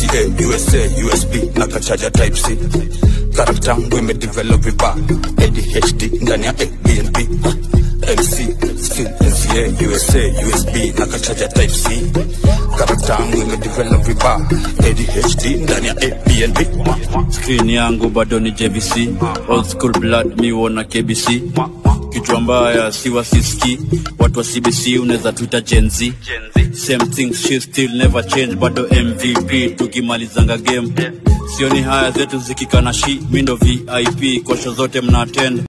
NCA, USA, USB na kachaja type C. Karakta yangu imedevelop vibaya, ADHD ndani ya ABNB. MC, still NCA, USA, USB na kachaja type C. Karakta yangu imedevelop vibaya, ADHD ndani ya ABNB. screen yangu bado ni jvc old school blood mi wona kbc kichwa mbaya si wasiski watu wa cbc unaweza tuita genz same thing she still never change bado mvp tukimalizanga game sioni haya zetu zikikana shi mindo vip kosho zote mna attend